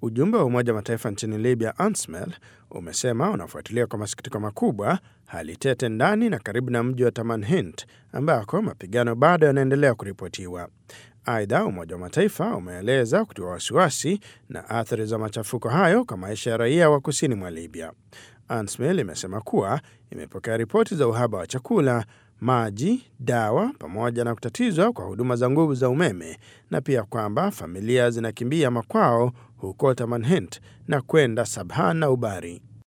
Ujumbe wa Umoja wa Mataifa nchini Libya, UNSMIL, umesema unafuatilia kwa masikitiko makubwa hali tete ndani na karibu na mji wa Tamanhint ambako mapigano bado yanaendelea kuripotiwa. Aidha, Umoja wa Mataifa umeeleza kutiwa wasiwasi na athari za machafuko hayo kwa maisha ya raia wa kusini mwa Libya. UNSMIL imesema kuwa imepokea ripoti za uhaba wa chakula, maji, dawa pamoja na kutatizwa kwa huduma za nguvu za umeme na pia kwamba familia zinakimbia makwao huko Tamanhint na kwenda Sabha na Ubari.